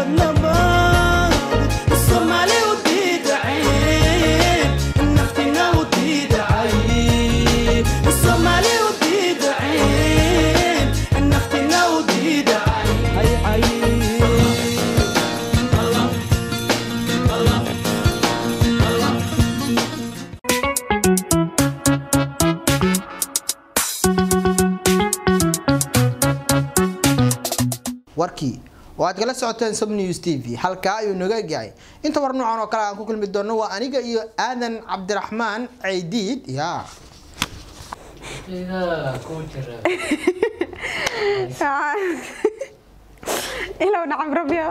nabad soomaali u diidaceen naftina u diidacay soomaali u diidaceen naftina u diidacay warkii oo aad kala socoteen sub news t v halkaa ayuu naga egyahay inta war noocan oo kale aan ku kulmi doono waa aniga iyo aadan cabdiraxmaan ceydiid ya ilow nacam rabyo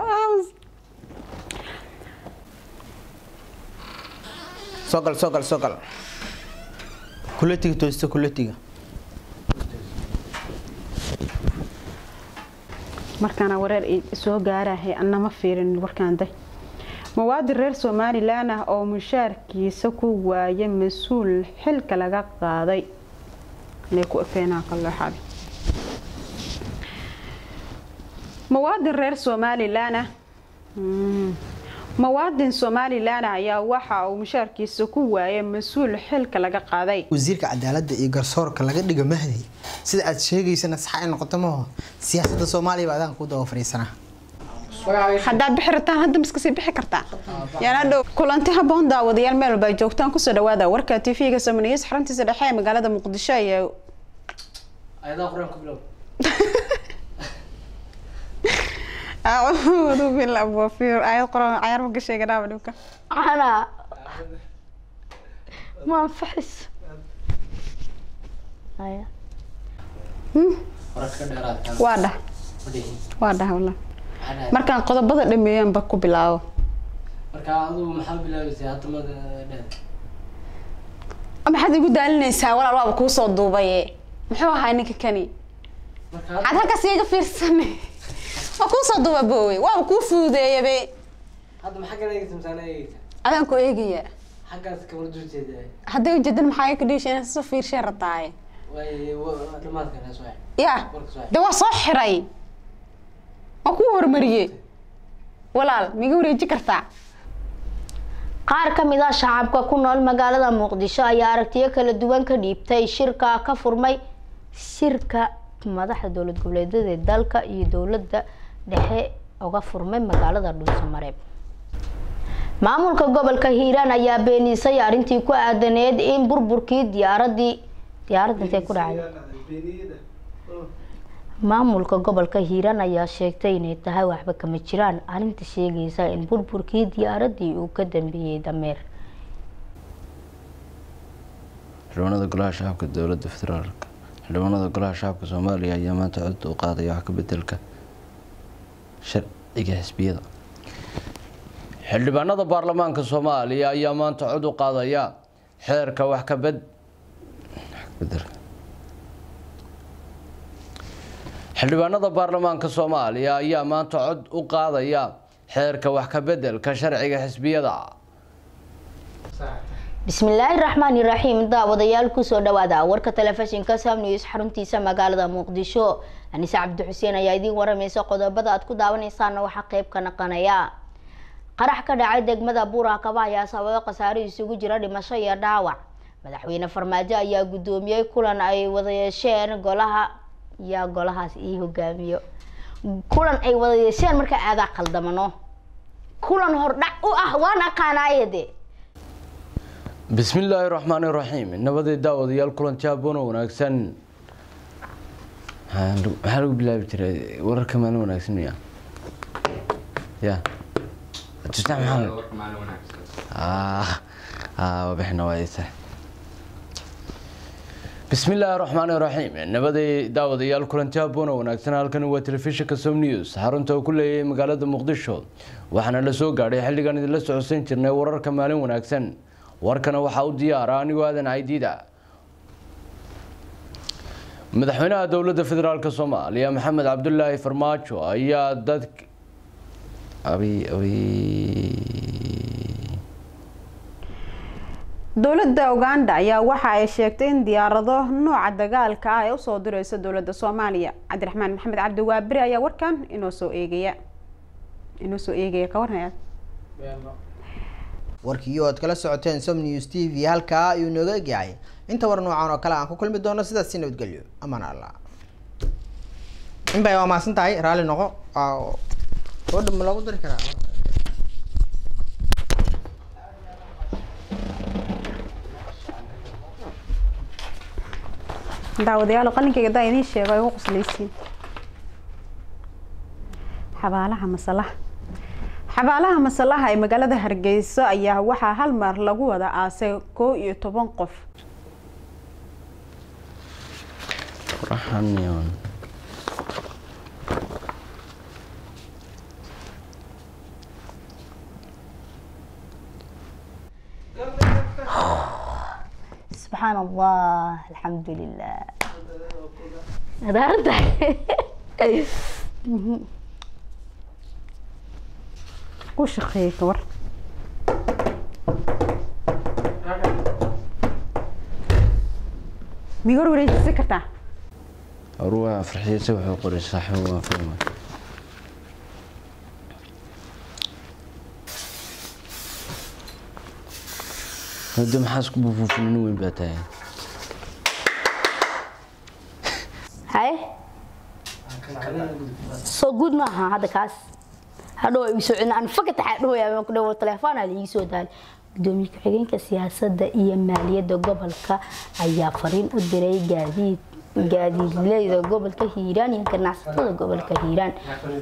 soo gal soo gal soo gal kuletiga toosta kuletiga markaana wareer i- soo gaarahay annama fiirin warkaan day muwaadin reer somalilan ah oo mushaarkiisa ku waaya mas-uul xilka laga qaaday inay ku efeenaa kalooxabi muwaadin reer somalilan ah Mm. muwaadin somalilan ah ayaa waxa uu mushaarkiisa ku waayay mas-uul xilka laga qaaday wasiirka cadaaladda iyo garsoorka laga dhiga mahdi sida aad sheegaysana sax ay noqoto maho siyaasadda soomaaliya baa adaan ku daba fadhiisanaa haddaad bixi rabtaan hadda miska sii bixi kartaa yaana dhow kulanti haboon daawadayaal meel walba ay joogtaan kusoo dhawaada warka tv-ga samaniyeys xaruntiisa dhexe ee magaalada muqdisho ayaa ayadaha qur-aanka bilow acuudu billah wafiir ayad qoran cayaar ma gashay ganaaba dhibka ana ma anfaxis haya wararka ka dheeraadkaan waa dhah ma dhihin waa dhah wallah Maxaa dhahay? markaan qodobada dhameeyaanba ku bilaabo marka adigu maxaa bilaabaysay hadda ma dheer maxaad igu daalinaysaa walaal waaba kuu soo duubaye muxuu ahaa ninka kani marka cad halkaas iga fiirsane waa kuu soo duuba boowe waaba kuu fuudeeyabe hadda maxaa kala eegaysa misaana eegaysa adaan ku eegaya xaggaas kamar duljeeda hadday ujeedan maxaa ka dhiisha inaad soo fiirshay rabtaaye way dhamaadka hees waay ya warkas waay de waa soo xiray waa kuu hormariyey walaal miga wareeji kartaa qaar ka mid ah shacabka ku nool magaalada muqdisho ayaa aragtiyo kala duwan ka dhiibtay shirka ka furmay shirka madaxda dowlad goboleedyada ee dalka iyo dowladda dhexe uga furmay magaalada dhuusamareeb maamulka gobolka hiiraan ayaa beenisay arrintii ku aadaneed in burburkii diyaaradii diyaaradda intee ku dhacday maamulka gobolka hiiraan ayaa sheegtay inay tahay waxba kama jiraan arrinta sheegaysa in burburkii diyaaradii uu ka dambeeyey dameer xildhibaanada golaha shacabka dowladda federaalka xildhibaanada golaha shacabka soomaaliya ayaa maanta cod u qaadaya wax ka bedelka sharciga xisbiyada xildhibaanada baarlamaanka soomaaliya ayaa maanta cod u qaadaya xeerka wax ka bed wax ka bedelka xildhibaanada baarlamaanka soomaaliya ayaa maanta cod u qaadaya xeerka wax ka bedelka sharciga xisbiyada bismillaahi raxmaani raxiim daawadayaal kusoo dhawaada warka telefishinka sam news xaruntiisa magaalada muqdisho anise cabdi xuseen ayaa idiin waramaysa qodobada aad ku daawanaysaana waxaa qeyb ka naqanaya qarax ka dhacay degmada buurakaba ayaa sababo khasaare isugu jira dhimasho iyo dhaawac madaxweyne farmaajo ayaa guddoomiyey kulan ay wada yeesheen golaha yaa golahaas ii hogaamiyo kulan ay wada yeesheen marka aadaa qaldamano kulan hordhac u ah waan aqaanaayade bismillaahi raxmaani raxiim nabadii daawadayaal kulanti haboon oo wanaagsan maxaa lagu- maxaa lagu bilaabi jiray wararka maalin wanaagsan miya ya tusnac maxaa ah ah wabixina waa isa bismillaahi raxmaani raxiim nabadii daawadayaal kulanti haboon oo wanaagsan halkani waa telefishinka som news xarunta uu ku leeyahay magaalada muqdisho waxaana la soo gaadhay xilligan idinla socodsan jirnay wararka maalin wanaagsan warkana waxaa u diyaara anigoo aadan caydiida madaxweynaha dowladda federaalk soomaaliya maxamed cabdulaahi farmaajo ayaa dad abi abi dowladda uganda ayaa waxa ay sheegtay in diyaarado nooca dagaalka ah ay usoo direyso dowladda soomaaliya cabdiraxmaan maxamed cabdi waabiri ayaa warkan inoo soo eegaya inoo soo eegaya ka warnayaad warkii oo aad kala socoteen som news t v halkaa ayuu nooga egyahay inta war noocan oo kale aan ku kulmi doono sidaas si nabadgelyo amaan allah inbay waa mahadsan tahay raalli noqo oo oo dham lagu dari karaa daawadayaal qalinkayga daa idiin sheego ay ugu qoslaysiin xabaalaha masalaha xabaalaha masalaha ee magaalada hargeysa ayaa waxaa hal mar lagu wada aasay koo iyo toban qof Raxaniyon. subxaan allah alxamdulilah adaarta ku shaqeeyay ka war migoor wareejisi kartaa Aruwa farxiisa wuxuu qoray saaxiib waa fahmay. Hada maxaa isku buufuufin nin weyn baa tahay. haye soo guud maaha hadda kaas hadhow igu soo celin aan fakata xadhoya ku dhawo telefoon aad igu soo daal gudoomiye ku-xigeenka siyaasadda iyo maaliyadda gobolka ayaa fariin u diray gaadiid gaadiidleyda gobolka hiiraan iyo ganacsatada gobolka hiiraan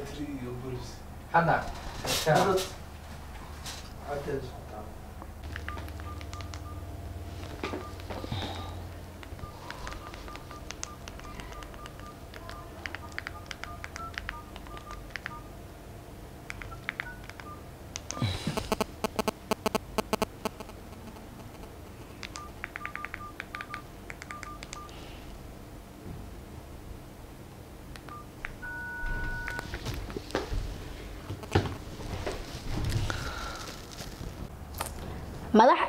madax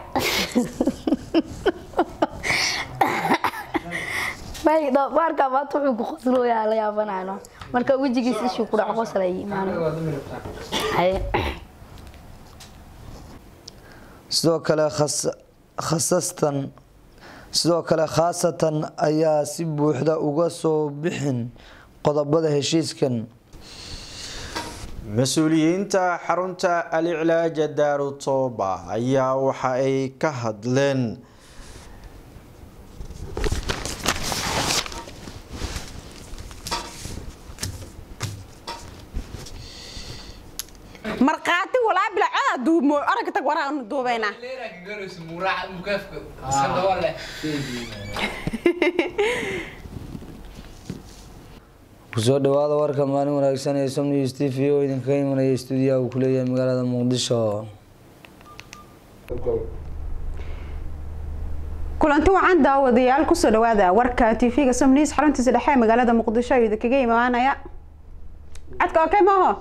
may doofaarka maanta wuxuu ku qoslooyaa la yaabanayno marka wejigiisa ishuu ku dhaco qoslay imaano haye sidoo kale khas- khasastan sidoo kale khaasatan ayaa si buuxda uga soo bixin qodobada heshiiskan mas-uuliyiinta xarunta aliclaaja daaru tooba ayaa waxa ay ka hadleen markhaati walaa bilacada duumo aragga tag waraanu duubaynaa kusoo dhawaada warka maalin wanaagsan ee som news t v oo idinkaga imanaya stuudiyaha uu kuleeyahay magaalada muqdisho kulanti wacan daawadayaal kusoo dhawaada warka tv-ga somnews xaruntiisa dhexe ee magaalada muqdisho ayuu idinkaga imaanaya codka okay maaho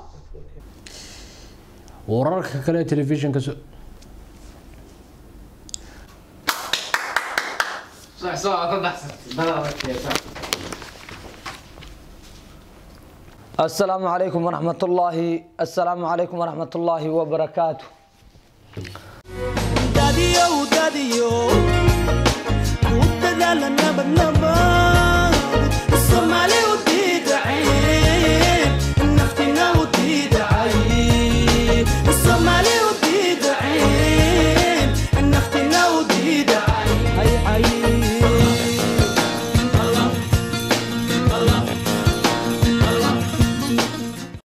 wararka kale ee telefishinka so asalaamu calaykum waraxmatullaahi asalaamu calaykum waraxmatullaahi wabarakaatu dadiyow dadiyo ku dadaala nabad nabad soomaali